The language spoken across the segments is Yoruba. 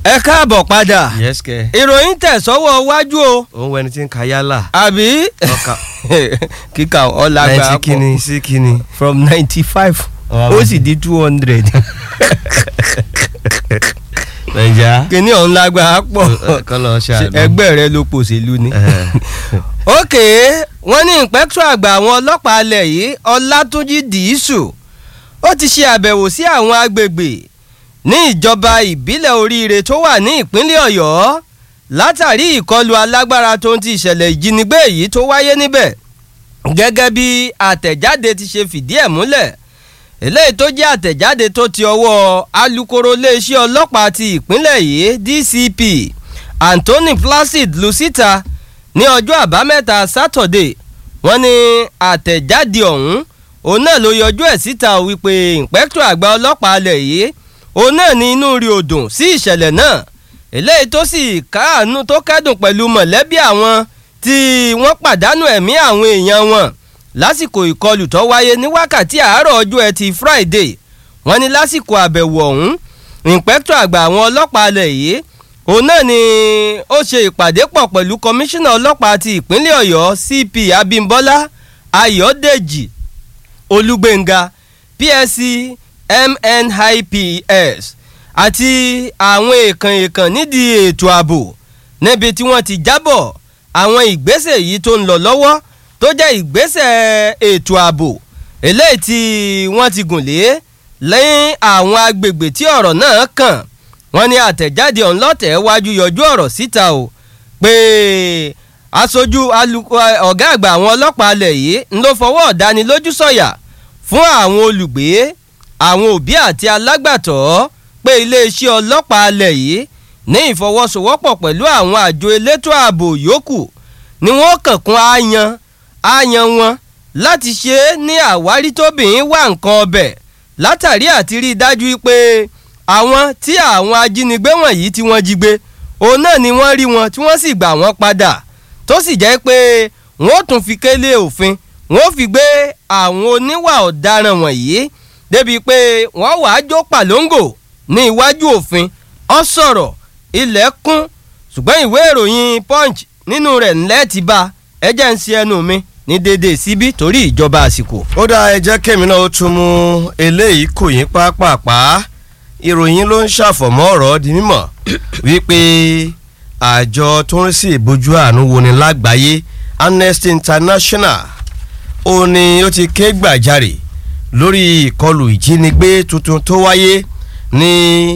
ẹ káàbọ̀ padà yes kẹ. ìròyìn tẹ̀sọ́wọ́ wájú o òun wẹni tí ń ka yálà. àbí ọkà kíkà ọ̀làgbà ninety kini sí kini. from ninety five Ọ̀rọ̀ ó sì di two hundred nàìjà. kíní ọ̀hún lágbára pọ̀ kọ́lọ̀ ṣàánú. ẹgbẹ́ rẹ ló pòṣèlú ni. ok wọ́n ní ìpẹ́tù àgbà àwọn ọlọ́pàá alẹ̀ yìí ọlátúnjì dìísù ó ti ṣe àbẹ̀wò sí àwọn agbègbè ní ìjọba ìbílẹ̀ oríire tó wà ní ìpínlẹ̀ ọ̀yọ́ látàrí ìkọlù alágbára tó ń ti ìṣẹ̀lẹ̀ ìjínigbé yìí tó wáyé níbẹ̀ gẹ́gẹ́ bí àtẹ̀jáde ti ṣe fìdí ẹ̀ múlẹ̀ eléyìí tó jẹ́ àtẹ̀jáde tó ti ọwọ́ alukoro iléeṣẹ́ ọlọ́pàá ti ìpínlẹ̀ yìí dcp anthony placid lucita ní ọjọ́ àbámẹ́ta sátọ̀dé wọ́n ní àtẹ̀jáde ọ̀hún òun náà ló yọjú ẹ̀ síta wípé ìǹpẹ́kítọ̀ àgbà ọlọ́pàá alẹ̀ yìí òun náà ní inú rí odùn sí ìṣẹ̀lẹ̀ náà eléyìí tó sì káàánú tó kẹ́dùn pẹ̀lú mọ̀lẹ́bí àwọn tí wọ́n pàdánù ẹ̀mí àwọn èèyàn wọn lásìkò ìkọlù tó wáyé ní wákàtí àárọ̀ ọjọ́ ẹtì friday wọ́n ní lásìkò àbẹ̀wò ọ̀hún ìǹpẹ́kítọ̀ àgbà àwọn ọlọ́pàá alẹ̀ yìí òun náà ni ó ṣe ìpàdé pọ̀ pẹ̀lú kọmíṣánná ọlọ́pàá ti ìpínlẹ̀ ọ̀yọ́ cp abimbola ayọ̀dèjì olúgbénga psc mnips àti àwọn èèkàn èèkàn nídìí ètò ààbò níbi tí wọ́n ti jábọ̀ àwọn ìgbésẹ̀ yìí tó ń lọ lọ́wọ́ tó jẹ́ ìgbésẹ̀ ètò ààbò eléyìí tí wọ́n ti gùn lé lẹ́yìn àwọn agbègbè tí ọ̀rọ̀ náà kàn wọ́n ní àtẹ̀jáde ọ̀nlọ́tẹ̀ wájú yọjú ọ̀rọ̀ síta o pé aṣojú ọ̀gá àgbà àwọn ọlọ́pàá alẹ̀ yìí ń ló fọwọ́ ọ̀dánilójú sọ̀yà fún àwọn olùgbé àwọn òbí àti alágbàtọ́ pé iléeṣẹ́ ọlọ́pàá alẹ̀ yìí ní ìfọwọ́sowọ́pọ̀ pẹ̀lú àwọn àjọ elétò ààbò yòókù ni wọ́n kàn kún àyàn àyàn wọn láti ṣe é ní àwárí tóbìnrin wà nǹkan ọbẹ̀ látàrí àti rí i dájú pé àwọn tí àwọn ajínigbé wọ̀nyí tí wọ́n jí gbé òun náà ni wọ́n rí wọn tí wọ́n sì gbà wọ́n padà tó sì jẹ́ pé wọ́n tún fi kélé òfin wọ́n fi gbé àwọn oníwà ọ̀daràn wọ̀nyí débi pé wọ́n wàá jó pàlóńgò ní iwájú òfin ọ sọ̀rọ̀ ilẹ̀ kún ṣùgbọ́n ìwé ìròyìn punch nínú rẹ̀ ńlẹ́ ti bá ẹjẹ́ ń ṣe ẹnu mi ní déédéé síbí torí ìjọba àsìkò. ó dá ẹ jẹ́ kémi náà ó tún mú eléyìí kò yín pápápá ìròyìn ló ń ṣàfọ̀mọ́ ọ̀rọ̀ di mímọ̀ wípé àjọ tó ń rí sí ìbójú àánú wo ni lágbàáyé amnesty international ó ní ó ti ké gbàjarè lórí ìkọlù ìjínigbé tuntun tó wáyé ní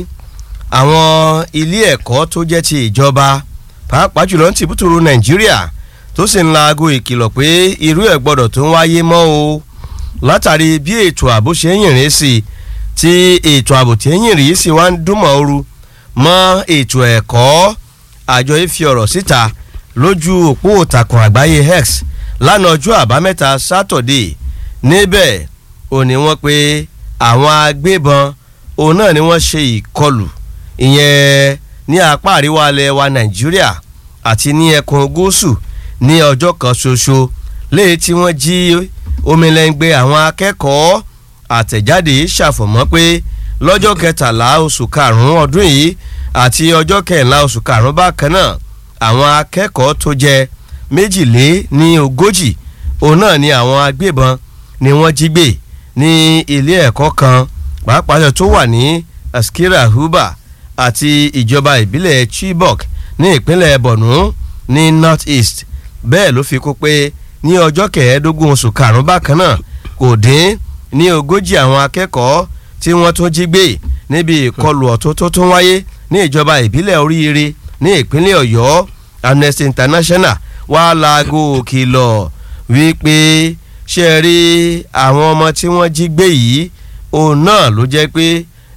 àwọn ilé ẹ̀kọ́ tó jẹ́ ti ìjọba pàápàá jùlọ ní tìbútòrò nàìjíríà tó sì ń laago ìkìlọ̀ pé irú ẹ̀ gbọ́dọ̀ tó ń wáyé mọ́ o látàrí bí ètò ààbò ṣe ń yìnrìn sí i tí ètò ààbò tí ń yìnrìn sí wá ń dúnmọ̀ ooru mọ́ ètò ẹ̀kọ́ àjọ ìfi ọ̀rọ̀ síta lójú òpó òtàkùn àgbáyé x lánàá ọjọ́ àbámẹ́ta sátọ̀dé níbẹ̀ ò ní wọ́n pé àwọn agbébọn òun náà ni wọ́n ṣe ìkọlù ìyẹn ní apá àríwá ilẹ̀ wa nàìjíríà àti ní ẹkùn gúúsù ní ọjọ́ kan ṣoṣo léyìí tí wọ́n jí omilẹ́ngbẹ́ àwọn akẹ́kọ̀ọ́ àtẹ̀jáde ṣàfọ̀mọ́ pé lọ́jọ́ kẹtàlá oṣù karùn-ún ọdún yìí àti ọjọ́ kẹrìnlá oṣù karùn-ún bákan náà àwọn akẹ́kọ̀ọ́ tó jẹ́ méjìlé ní ogójì òun náà ni àwọn agbébọn ni wọ́n jí gbé ní ilé ẹ̀kọ́ kan pàápàá tó wà ní askira huba àti ìjọba ìbílẹ̀ chibok ní ìpínlẹ̀ borno ní north east bẹ́ẹ̀ ló fi kó pé ní ọjọ́ kẹẹ̀ẹ́dógún oṣù karùn-ún bákan náà kò dín ní ogójì àwọn akẹ́kọ̀ọ́ tí wọ́n tún jí gbé níbi ìkọlù ọ̀tún tó tún wáyé ní ìjọba ìbílẹ̀ oríire ní ìpínlẹ̀ ọ̀yọ́ amnesty international wà láago kìlọ̀ wípé ṣe rí àwọn ọmọ tí wọ́n jí gbé yìí òun náà ló jẹ́ pé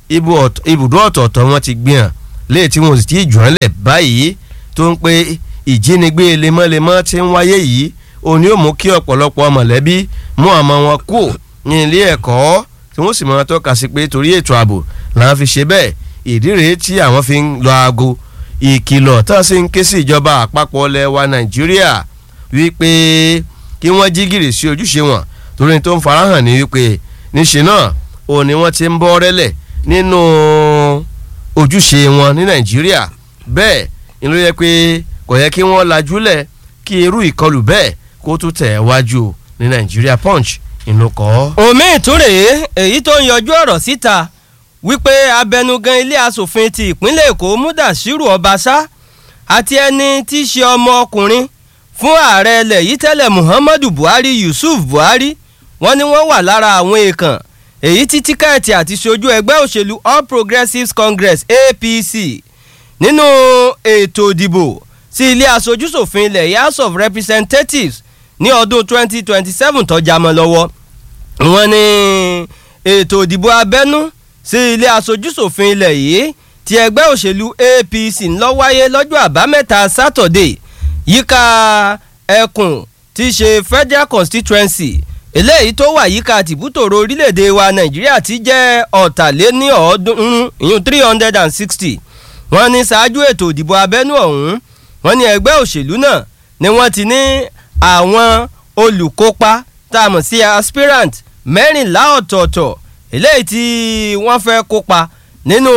ibùdó ọ̀tọ̀ọ̀tọ̀ wọn ti gbìyàn léè tí wọn sì ti jù ọ́ lẹ̀ báyìí tó ń pé ìjínigbé lemọ́lemọ́ tí ń wáyé yìí òun yóò mú kí ọ̀pọ̀lọpọ̀ mọ̀lẹ́bí mú àmọ́ wọn kú ní ilé ẹ̀kọ́ tí wọ́n sì máa tọ́ka sí pé torí ètò ààbò làwọn fi ṣe bẹ́ẹ̀ ìdí rèé tí àwọn fi ń lọ aago ìkìlọ̀ tá a sì ń ké sí ìjọba àpapọ̀ ilẹ̀ wa nàìjíríà wípé kí wọ́n jí gìrì sí ojúṣe wọn torí tó ń farahàn ní wípé níṣe náà òun ni wọ́n ti ń bọ́ rẹ́lẹ̀ nínú ojúṣe wọn ní nàìjíríà bẹ́ẹ̀ ni ló yẹ pé kò yẹ kí wọ́n lajúlẹ̀ kí irú ìkọlù bẹ́ẹ̀ kó tún tẹ̀ wájú ní nàìjíríà punch inú kọ́. omi ìtúrè èyí tó ń yọjú ọ̀rọ̀ síta wípé abẹnugan ilé asòfin ti ìpínlẹ̀ èkó mudashiru ọbaṣá àti ẹni tí í ṣe ọmọ ọkùnrin fún ààrẹ ilẹ̀ yìí tẹ́lẹ̀ muhammadu buhari yusuf buhari wọ́n ní wọ́n wà lára àwọn èèkàn èyí tí tíkẹ́ẹ̀tì àti ṣojú ẹgbẹ́ òṣèlú all progressives congress apc nínú ètò ìdìbò sí ilé aṣojúṣòfin ilẹ̀ house of representatives ní ọdún 2027 tó jámọ́ lọ́wọ́ wọ́n ní ètò ìdìbò abẹ́nú sí ilé aṣojúṣòfin ilẹ̀ yìí ti ẹgbẹ́ òṣèlú apc ń lọ wáyé lọ́jọ́ àbámẹ́ta saturday yíká ẹkùn tí í ṣe federal constituency eléyìí tó wà yíká tìbútòrò orílẹ̀-èdè wa nàìjíríà ti jẹ́ ọ̀tàléní ọ̀ọ́dúnrún ìyún three hundred and sixty wọ́n ní ṣáájú ètò ìdìbò abẹ́nú ọ̀hún wọ́n ní ẹgbẹ́ òṣèlú náà ni wọ́n ti ní àwọn olùkópa tá a mọ̀ sí aspirant mẹ́rìnlá ọ̀tọ̀ọ̀tọ̀ eléyìí tí wọ́n fẹ́ kópa nínú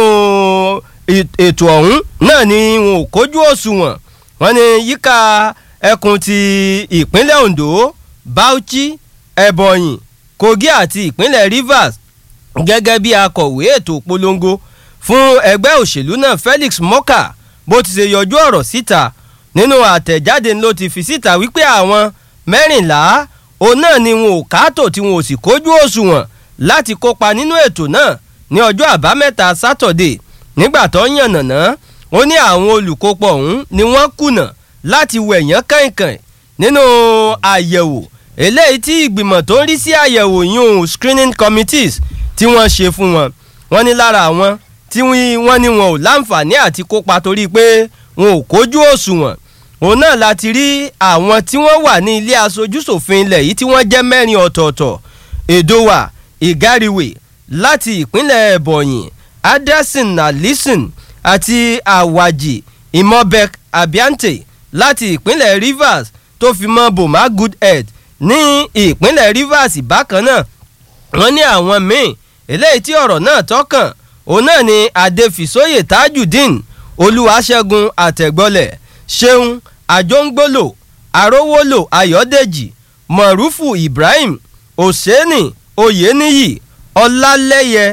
ètò ọ̀hún náà ni wọn ò kójú òṣùwọ̀n wọ́n ní yíká ẹkùn ti ìpínlẹ̀ ondo bauchi ebonyi kogi àti ìpínlẹ̀ rivers gẹ́gẹ́ bí akọ̀wé ètò polongo fún ẹgbẹ́ òṣèlú náà felix moka bó ti ṣe yọjú ọ̀rọ̀ síta nínú àtẹ̀jáde ló ti fi síta wípé àwọn mẹ́rìnlá òun náà ni wọn ò káàtó tí wọn ò sì kójú òṣùwọ̀n láti kópa nínú ètò náà ní ọjọ́ àbámẹ́ta sátọ̀dé nígbà tó yànnàná ó ní àwọn olùkópa ọ̀hún ni wọ́n kùnà láti wẹ̀yán kàìnkàìn nínú àyẹ̀wò eléyìí tí ìgbìmọ̀ tó ń rí sí àyẹ̀wò yún screening committees tí wọ́n ṣe fún wọn wọ́n ní lára àwọn tí wọ́n ní wọn ò láǹfààní àti kópa torí pé wọn ò kójú òṣùwọ̀n òun náà láti rí àwọn tí wọ́n wà ní ilé aṣojúṣòfin ilẹ̀ yìí tí wọ́n jẹ́ mẹ́rin ọ̀tọ̀ọ̀tọ̀ èdòwà ìgáriwè láti ìpínlẹ̀ ebonyi adelson alison àti awaji imobek abiante láti ìpínlẹ̀ rivers tó fi mọ́ boma goodhead ní ìpínlẹ̀ rivers bákan náà wọ́n ní àwọn míì eléyìí tí ọ̀rọ̀ náà tọ́kàn òun náà ni adéfìsóyè tajudeen olúwaṣẹ́gun àtẹ̀gbọ́lẹ̀ ṣeun àjọngbòlò arówólò ayọ̀dèjì mọ̀rúfù ibrahim òsèènì oyèníyì ọlálẹ́yẹ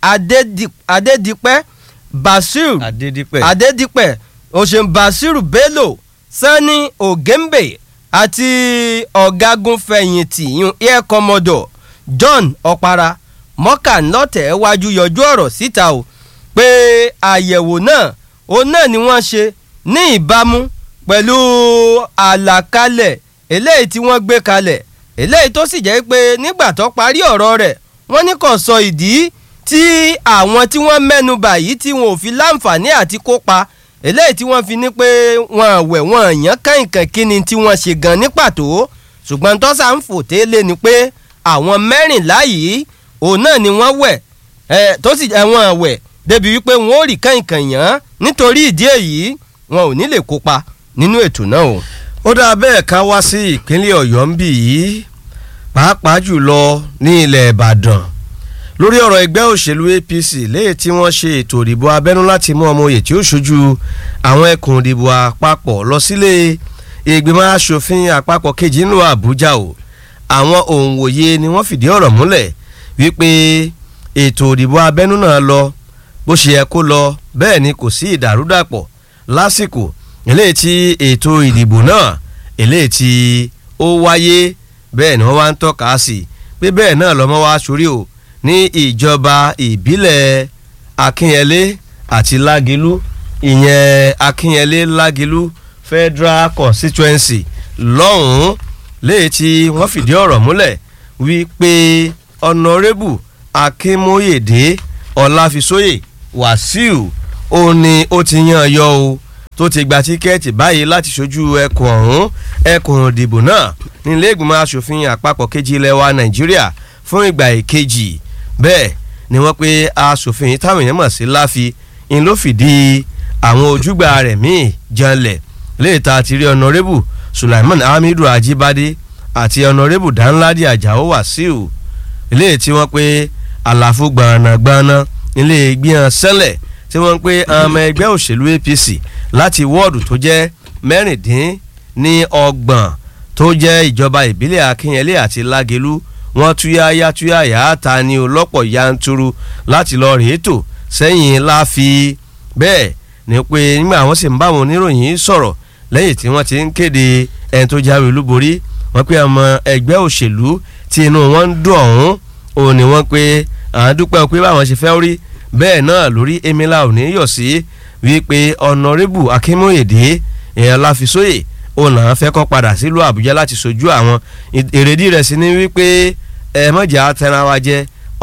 adédìpẹ́ basir adédìpẹ́ adédìpẹ́ òṣèǹ basiru bello sani ogembe àti ọ̀gágun fẹ̀yìntì yun air commodore john ọ̀para mọ́kànlọ́tẹ̀ wájú yọjú ọ̀rọ̀ síta o pé àyẹ̀wò náà òun náà ni wọ́n ṣe ní ìbámu pẹ̀lú àlàkalẹ̀ eléyìí tí wọ́n gbé kalẹ̀ eléyìí tó sì jẹ́ pé nígbà tó parí ọ̀rọ̀ rẹ̀ wọ́n ní kò sọ ìdí tí àwọn tí wọ́n mẹ́nu bà yìí tí wọn ò fi láǹfààní àti kópa eléyìí tí wọ́n fi ní pé wọn àwẹ̀ wọn àyàn kàìnkàn kí ni tí wọ́n ṣe gan ní pàtó ṣùgbọ́n tọ́sà ń fò tẹ́lẹ̀ ni pé àwọn mẹ́rìnlá yìí òun náà ni wọ́n wẹ̀ ẹ̀ tó sì jẹ́ wọn àwẹ̀ débi wípé wọn ò rí kàìnkàn yàn nítorí ìdí èyí wọn ò ní lè kópa nínú ètò náà o. ó dáa bẹ́ẹ̀ ká wá sí ìpínlẹ̀ ọ̀yọ́ ń bì yìí pàápàá jùlọ ní ilẹ̀ ìbàdàn lórí ọ̀rọ̀ ẹgbẹ́ òṣèlú apc léyìí tí wọ́n ṣe ètò ìdìbò abẹ́nú láti mú ọmọ oyè tí ó ṣojú àwọn ẹkùn ìdìbò àpapọ̀ lọ sílé ìgbìmọ̀ asòfin àpapọ̀ kejì ńlọ àbújá o àwọn òǹwòye ni wọ́n fìdí ọ̀rọ̀ múlẹ̀ wípé ètò ìdìbò abẹ́nú náà lọ bó ṣe yẹ kó lọ bẹ́ẹ̀ ni kò sí ìdàrúdàpọ̀ lásìkò eléyìí tí ètò ìdìbò náà eléyìí tí ó wáyé bẹ́ẹ̀ ni wọ́n wá ń tọ́ka sí pé bẹ́ẹ̀ náà lọ́mọ wá sórí o ní ìjọba ìbílẹ̀ akínyẹlé àti lágilú ìyẹn akínyẹlé lágilú federal constituency lọ́hùn-ún léyìí tí wọ́n fìdí ọ̀rọ̀ múlẹ̀ wípé ọ̀nàrẹ́bù akínmóyèdè ọ̀làfisóyè wàsíù ó ní ó ti yan yọ o tó ti gba tíkẹ́ẹ̀tì báyìí láti ṣojú ẹkùn ọ̀hún ẹkùn ìdìbò náà nílé ìgbìmọ̀ asòfin àpapọ̀ kejì ilẹ̀ wa nàìjíríà fún ìgbà ìkejì bẹ́ẹ̀ ni wọ́n pe asòfin táwọn èèyàn mọ̀ sí láfi ń ló fìdí àwọn ojúgbà rẹ̀ míì janlẹ̀ léèta àti rí ọ̀nàrẹ́bù sulaiman hamidu ajibade àti ọ̀nàrẹ́bù danladi ajao wasiu ilé tí wọ́n pe àlàfo gbọ̀nàgbọ̀nà ilé gbìyàn sẹ́lẹ̀ tí wọ́n ń pè ọmọ ẹgbẹ́ òṣèlú APC láti wọ́ọ̀dù tó jẹ́ mẹ́rìndín ní ọgbọ̀n tó jẹ́ ìjọba ìbílẹ̀ Akínyẹlé àti Lágelú wọ́n túyáyá túyáyá ta ni ọlọ́pọ̀ yanturu láti lọ rèé tò sẹ́yìn láfi bẹ́ẹ̀ ni pé nígbà wọ́n sì ń bá àwọn oníròyìn sọ̀rọ̀ lẹ́yìn tí wọ́n ti ń kéde ẹni tó jáwé olúborí wọ́n pé ọmọ ẹgbẹ́ òṣèlú tí inú wọn ń dùn ọ̀hún òun ni wọ́n pé àwọn dúpẹ́ pé báwọn ṣe fẹ́ rí bẹ́ẹ̀ náà lórí emila òní yọ̀ sí wípé ọ̀nàrẹ́bù akínmóyèdè èèyàn láfisóyè òun làwọn fẹ́ kọ́ padà sílùú àbújá láti sojú àwọn èrèdí rẹ̀ sí ni wípé ẹ mọ̀jà tẹran wa jẹ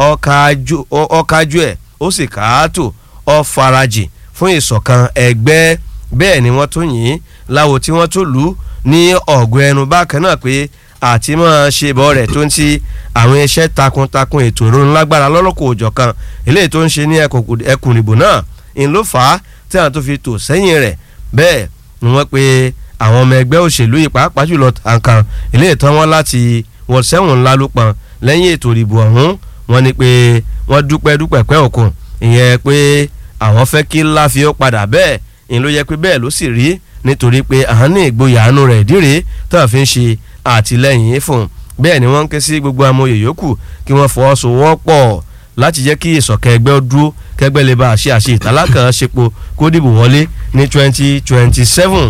ọ̀kájú ẹ̀ ó sì káàtó ọ farajì fún ìṣọ̀kan ẹgbẹ́ bẹ́ẹ̀ ni wọ́n tó yìn láwo tí wọ́n tó lù ú ní ọ̀gọ́ ẹnu bákan náà pé àti máa ṣe bọ́ rẹ̀ tó ń ti àwọn iṣẹ́ takuntakun ètò ìrònú lágbára lọ́lọ́kọ̀ òjọ̀ kan eléyìí tó ń ṣe ní ẹkùn ìbò náà ń ló fà á tí àwọn tó fi tò sẹ́yìn rẹ̀ bẹ́ẹ̀ ni wọ́n pe àwọn ọmọ ẹgbẹ́ òṣèlú yìí pàápàá jùlọ àǹkàn eléyìí tán wọ́n láti wọ́n sẹ́wọ̀n ńlá ló pọn lẹ́yìn ètò ìdìbò ọ̀hún wọ́n ní pé wọ́n dúpẹ́ dúpẹ́ pẹ́ òkun ìyẹn pé àwọn fẹ́ kí láfi ó padà bẹ́ẹ̀ ìyẹn ló yẹ pé bẹ́ẹ̀ ló sì rí nítorí pé àwọn ní ìgboyà àánú rẹ̀ ìdíre tó àfi ń ṣe àtìlẹ́yìn fún un bẹ́ẹ̀ ni wọ́n ń ké sí gbogbo amòye yòókù kí wọ́n fọwọ́sowọ́pọ̀ láti jẹ́ kí ìṣọ̀kan ẹgbẹ́ ó dúró kẹgbẹ́ lè bá a ṣe àṣe ìtàlákàn ṣepo kó dìbò wọlé ní twenty twenty seven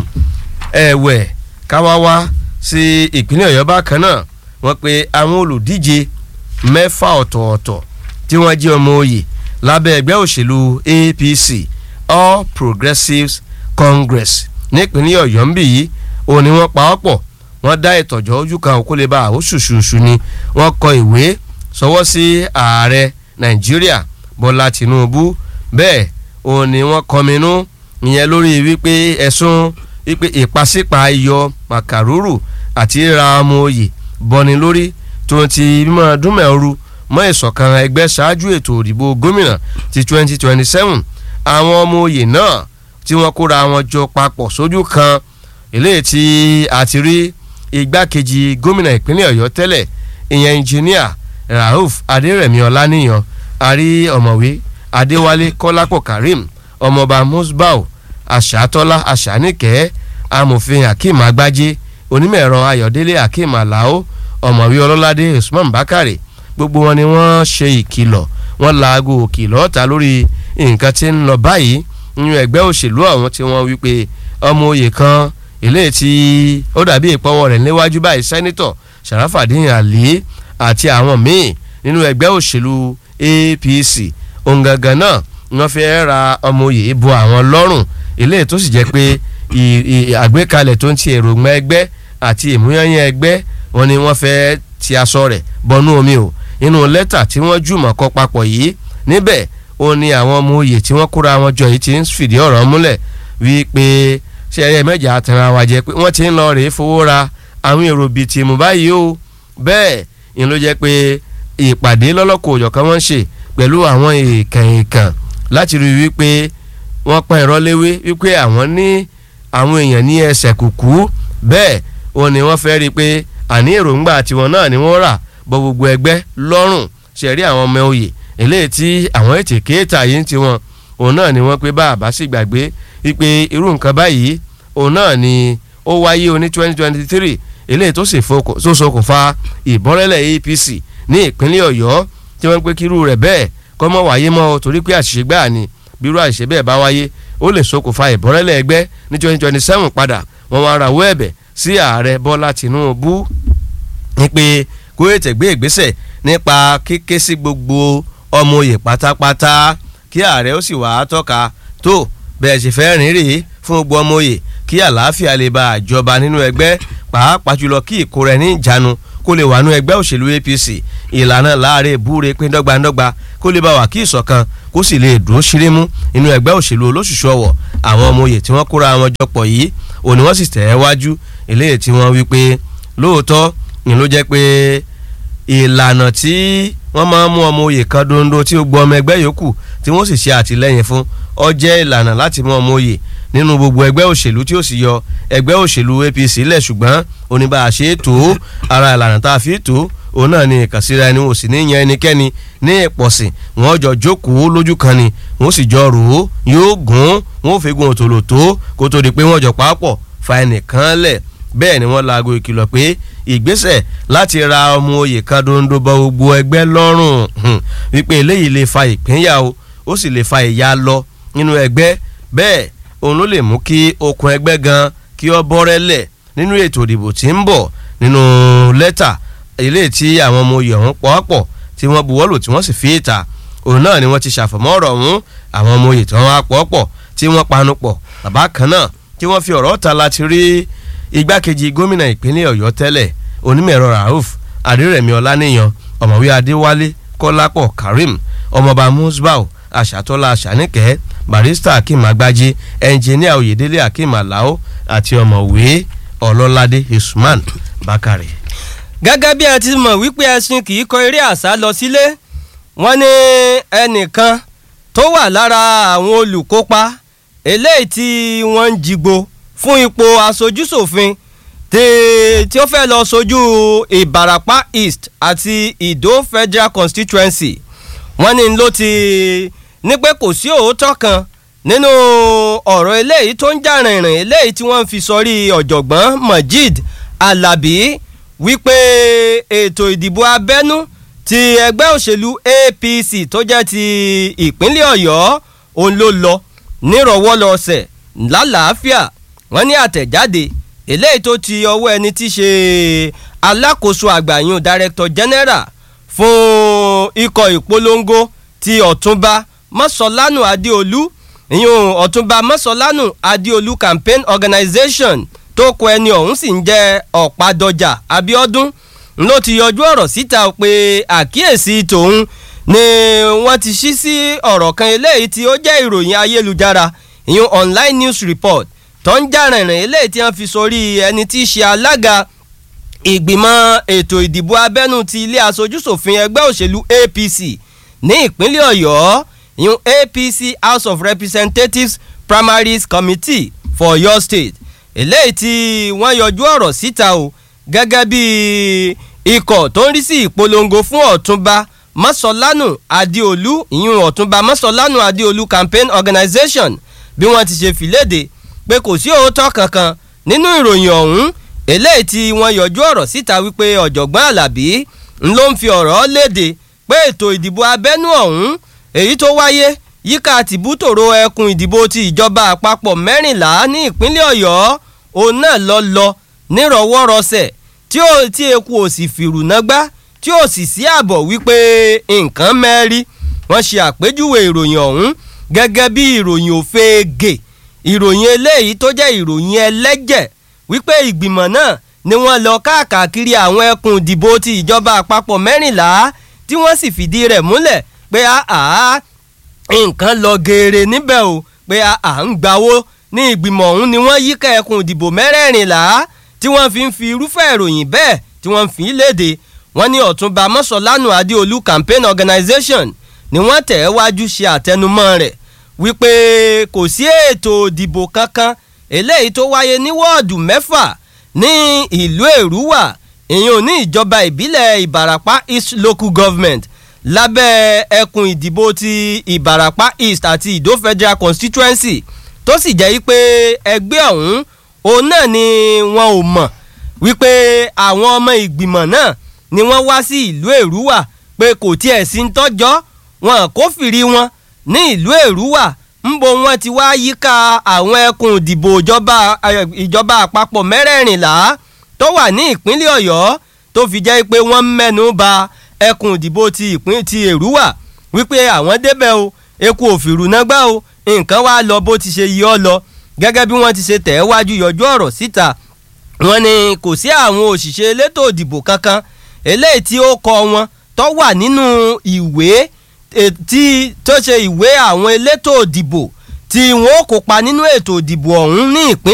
ẹ̀wẹ̀ káwá wá sí ìpínlẹ̀ ọ̀yọ́ bákan náà wọ́n pe àwọn olùdíje mẹ́fà ọ̀tọ̀ọ̀tọ̀ tí wọ́n jẹ́ ọmọ oyè lábẹ́ ẹgbẹ́ òṣèlú APC All Progressives Congress nípínlẹ̀ ọ̀yọ́ ń bì yìí òun ni wọ́n pa ọ́ pọ̀ wọ́n dá ìtọ̀jọ́ ojú kan òkú lè ba àwọn ṣùṣùṣù ni wọ́n kọ ìwé sọwọ́ sí ààrẹ nàìjíríà bọ́lá tìǹbù bẹ́ẹ̀ òun ni wọ́n kọminú ìyẹn lórí wípé ẹ̀sùn wípé ìpàsípa iyọ̀ màkàrúrù àti ra ọmọ oyè bọ́ni lórí tó ti mímọ́ dúnmẹ̀ọ́rù mọ́ ìṣọ̀kan ẹgbẹ́ ṣáájú ètò òdìbò gómìnà ti 2027 àwọn ọmọ oyè náà tí wọ́n kóra wọn jọ papọ̀ sójú kan eléyìí tí a ti rí igbákejì gómìnà ìpínlẹ̀ ọ̀yọ́ tẹ́lẹ̀ ìyẹn engineer rauf adérẹ̀mí ọláníyàn àrí ọ̀mọ̀wé adéwálé kọ́lápọ̀ karim ọmọọba musbau àṣàtọ́lá àṣàníkẹ́ amòfin hakeem agbájé onímọ̀-ẹ̀rọ ayọ̀délé hakeem alao ọ̀mọ̀wé ọlọ́ládé usman bakare gbogbo wọn ni wọ́n ṣe ìkìlọ̀ wọ́n laago òkìlọ̀ ta lórí nǹkan tí ń lọ báyìí nínú ẹgbẹ́ òṣèlú àwọn tí wọ́n wí pé ọmọ oyè kan eléyìí tí ó dàbí ìpọ́wọ́ rẹ̀ níwájú báyìí sẹ́nitọ̀ sàràfàdín àlè àti àwọn míì nínú ẹgbẹ́ òṣèlú APC òǹgangan náà wọ́n fẹ́ ra ọmọ oyè bo àwọn lọ́rùn eléyìí tó sì jẹ́ pé àgbékalẹ̀ tó ń ti èròǹgbà ẹgbẹ́ àti ìmúyányán ẹgbẹ́ wọn ni wọ́n fẹ́ ti aṣọ rẹ̀ bọnú omi o nínú lẹ́tà tí wọ́n jùmọ̀ kọ papọ̀ yìí níbẹ̀ ó ní àwọn ọmọ oyè tí wọ́n kóra wọn jọ yìí ti ń fìdí ọ̀rọ̀ múlẹ̀ wípé ṣe ẹ̀yẹ mẹ́jà àtẹ̀ràn wa jẹ́ pé wọ́n ti ń lọ rèé fowó ra àwọn èrò bíi tìmù báyìí o bẹ́ẹ̀ ni ló jẹ́ pé ìpàdé lọ́lọ́kọ̀ òjọ̀kan wọ́n ń ṣe pẹ̀lú àwọn èèkàn èèkàn láti rí wípé wọ́n pa ìrọ́ léwé wípé àwọn ní àwọn èèyàn ní ẹsẹ̀ kùkú bẹ́ẹ̀ òun ni wọ́n fẹ́ rí i pé àní èròǹgbà tiwọn náà ni wọ́n rà bọ gbogbo ẹgbẹ́ lọ́rùn ṣẹ̀rí àwọn ọmọ oyè eléyìí tí àwọn ètè kéètà yìí ń tiwọn òun náà ni wọ́n pé bá àbá sì gbàgbé wípé irú nǹkan báyìí òun náà ni ó wáyé oní twenty twenty three eléyìí tó sì ṣokùnfà ìbọ́rẹ́lẹ̀ APC ní ìpínlẹ̀ Ọ̀yọ́ tí wọ́n ń pé kírú rẹ̀ bẹ́ẹ̀ kọ́ mọ́ wáyé mọ́ torí pé àṣìṣe gbáà ni bírú àṣìṣe bẹ́ẹ̀ bá wáyé ó lè ṣokùnfà ìbọ́rẹ́lẹ̀ ẹgbẹ́ ní twenty twenty seven padà wọ́n wá rawọ́ ẹ̀bẹ̀ sí ààrẹ Bọ́lá Tinubu ní pé kó ètè gbé ìgbésẹ̀ nípa kíké sí gbogbo ọmọ oyè pátápátá kí ààrẹ ó sì wá tọ́ka tó bẹ́ẹ̀ sì fẹ́ rìn rèé fún gbogbo ọmọ oyè kí àlàáfíà lè bá àjọba nínú ẹgbẹ́ pàápàá jùlọ kí ìkóra ẹni ìjánu kó lè wà nínú ẹgbẹ́ òṣèlú APC ìlànà láàrin ìbúre pín dọ́gbandọ́gba kó lè bá wà kí ìṣọ̀kan kó sì lè dúró ṣírímú nínú ẹgbẹ́ òṣèlú olóṣùṣù ọ̀wọ̀ àwọn ọmọ oyè tí wọ́n kóra wọn jọpọ̀ yìí òní wọ́n sì tẹ̀ ẹ́ wájú eléyìí tí wọ́n wí pé lóòótọ́ ni ló jẹ́ pé ìlànà tí wọ́n máa ń mú ọmọ oyè kan dondo tí ó gbọ́ ọmọ ẹgbẹ́ yòókù tí wọ́n sì ṣe àtìlẹ́yìn fún ó jẹ́ ìlànà láti mú ọmọ oyè nínú gbogbo ẹgbẹ́ òṣèlú tí ó sì yọ ẹgbẹ́ òṣèlú APC lẹ̀ ṣùgbọ́n oníbà àṣẹ tó ara ìlànà tá a fi tó òun náà ni ìkànsíra ẹni wò sí ní yan ẹnikẹ́ni ní ìpọ̀sìn wọ́n jọ jókòó lójú kan ni wọ́n sì jọ rò ó yóò gún wọ́n fi gun òtòlò tó kó tó di pé wọ́n jọ pàápọ̀ fa ẹnìkan lẹ̀ bẹ́ẹ̀ ni wọ́n laago ìkìlọ̀ pé ìgbésẹ̀ láti ra ọmọ oyè kan dondo bọ gbogbo ẹgbẹ́ lọ́rùn wípé eléyìí lè fa ìpínyà o ó sì lè fa ìyà lọ nínú ẹgbẹ́ bẹ́ẹ̀ òun ló lè mú kí okùn ẹgbẹ́ gan kí ó bọ́rẹ́lẹ̀ nínú ètò ìdìbò tí ń bọ̀ nínú lẹ́tà eléyìí tí àwọn ọmọ oyè ọ̀hún pọ̀ọ́pọ̀ tí wọ́n buwọ́lù tí wọ́n sì fi ìta òun náà ni wọ́n ti ṣàfọ̀mọ́ ọ̀rọ̀ ọ̀hún àwọn ọmọ oyè tí wọ́n wá pọ̀ọ́pọ̀ tí wọ́n panu pọ̀ bàbá kan náà tí wọ́n fi ọ̀rọ̀ ta láti rí igbákejì gómìnà ìpínlẹ̀ ọ̀yọ́ tẹ́lẹ̀ onímọ̀ẹ̀rọ rauf adérẹ̀mí ọláníyan ọ̀mọ̀wé adéwálé kọ́lápọ̀ karim ọmọọba musbau àṣàtọ́lá àṣàníkẹ́ barista akeem agbájí ẹnjìníà oyèdélé akeem alao àti ọ̀mọ̀wé ọlọ́ládé usman bakare. gẹ́gẹ́ bí ẹ ti mọ̀ wípé ẹṣin kì í kọ eré àṣà lọ sílé wọ́n ní ẹnìkan tó wà lára àwọn olùkópa eléyìí tí wọ́n ń jigbo fún ipò aṣojúṣòfin tí ó fẹ́ lọ sojú ìbarapá east àti ìdó federal constituency wọ́n ní ló ti ní pé kò sí òótọ́ kan nínú ọ̀rọ̀ eléyìí tó ń jà rìnrìn eléyìí tí wọ́n fi sọrí ọ̀jọ̀gbọ́n Mojeed Alabi wípé ètò ìdìbò abẹ́nú ti ẹgbẹ́ òṣèlú APC tó jẹ́ ti ìpínlẹ̀ Ọ̀yọ́ òun ló lọ nírọ̀wọ́lọsẹ̀ lálàáfíà wọ́n ní àtẹ̀jáde eléyìí tó ti ọwọ́ ẹni tí ṣe alákòóso àgbàyàn director general fún ikọ̀ ìpolongo ti ọ̀túnba mọ́sọ̀lánù adéolú ìyún ọ̀túnba mọ́sọ̀lánù adéolú campaign organization tó kọ ẹni ọ̀hún sì ń jẹ́ ọ̀pádọ́jà abíọ́dún ló ti yọjú ọ̀rọ̀ síta pé àkíyèsí tòun ni wọ́n ti ṣí sí ọ̀rọ̀ kan eléyìí tí ó jẹ́ ìròyìn ayélujára ìyún online news report tó ń jà rìnrìn eléyìí tí wọ́n fi sórí ẹni tí í ṣe alága ìgbìmọ̀ ètò ìdìbò abẹ́nú ti ilé aṣojúṣòfin ẹgbẹ́ òṣèlú APC ní ìpínlẹ̀ Ọ̀yọ́ ìyún APC House of Representatives Primaries Committee for Ọ̀yọ́ State eléyìí tí wọ́n yọjú ọ̀rọ̀ síta o gẹ́gẹ́ bí ikọ̀ tó ń rí sí ìpolongo fún ọ̀túnba mọ́sọ̀lánù adéolú ìyún ọ̀túnba mọ́sọ̀lánù adéolú campaign organization bí wọ́n ti ṣe fìlédè pé kò sí òótọ́ kankan nínú ìròyìn ọ̀hún eléyìí tí wọ́n yọjú ọ̀rọ̀ síta wípé ọ̀jọ̀gbọ́n alábí ń ló ń fi ọ̀rọ̀ léde pé ètò ìdìbò abẹ́nú ọ̀hún èyí tó wáyé yíká tìbútòrò ẹkùn ìdìbò ti ìjọba àpapọ̀ mẹ́rìnlá ní ìpínlẹ̀ ọ̀yọ́ òun náà lọ lọ nírọ̀wọ́rọsẹ̀ tí ó tí eku ò sì fìrù nágbá tí ó sì sí àbọ̀ wípé nǹkan mẹ́rí wọ́n ṣe àpèjúwe ìròyìn ọ̀hún gẹ́gẹ́ bí ìròyìn òfegè ìròyìn eléyìí tó jẹ́ ìròyìn ẹlẹ́jẹ̀ wípé ìgbìmọ̀ náà ni wọ́n lọ káàkiri àwọn ẹkùn ìdìbò ti ìjọba àpapọ̀ mẹ́rìnlá tí wọ́n sì fìdí rẹ̀ múlẹ̀ pé àá nǹkan lọ geere níbẹ̀ o pé à ń gbawó ní ìgbìmọ̀ ọ̀hún ni wọ́n yíká ẹkùn ìdìbò mẹ́rẹ̀ẹ̀rìnlá tí wọ́n fi ń fi irúfẹ́ ìròyìn bẹ́ẹ̀ tí wọ́n fi ń léde wọ́n ní ọ̀túnba mọ́sọ̀lánù adéolú campaign organization ni wọ́n tẹ̀ ẹ́ wájú ṣe àtẹnumọ́ rẹ̀ wípé kò sí ètò ìdìbò kankan eléyìí tó wáyé ní wọ́ọ̀dù mẹ́fà ní ìlú èrúwà ìyẹn ní ìjọba ìbílẹ̀ ìbàràpá east local government lábẹ́ ẹkùn ìdìbò ti ìbàràpá east àti ìdó federal constituency tó sì jẹ́ wípé ẹgbẹ́ ọ̀hún òun náà ni wọn ò mọ̀ wípé àwọn ọmọ ìgbìmọ̀ náà ni wọ́n wá sí ìlú èrúwà pé kò tiẹ̀ sí ń tọ́jọ́ wọn kò fìrí wọn ní ìlú èrúwà ńbo wọn ti wá yíká àwọn ẹkùn ìdìbò ìjọba àpapọ̀ mẹ́rẹ̀ẹ̀rìnlá tó wà ní ìpínlẹ̀ ọ̀yọ́ tó fi jẹ́ pé wọ́n mẹ́nu bà ẹkùn ìdìbò ti ìpín ti èrúwà wípé àwọn débẹ̀ o eku òfìrù náà gbá o nǹkan wá lọ bó ti ṣe yí ọ lọ gẹ́gẹ́ bí wọ́n ti ṣe tẹ̀ ẹ́ wájú yọjú ọ̀rọ̀ síta wọ́n ní kò sí àwọn òṣìṣẹ́ elétò ìdìbò kankan eléyìí tí ó kọ wọn tó wà nínú ìwé tí tó ṣe ìwé àwọn elétò ìdìbò tí wọn ó kópa nínú ètò ìdìbò ọ̀hún ní ìpínlẹ̀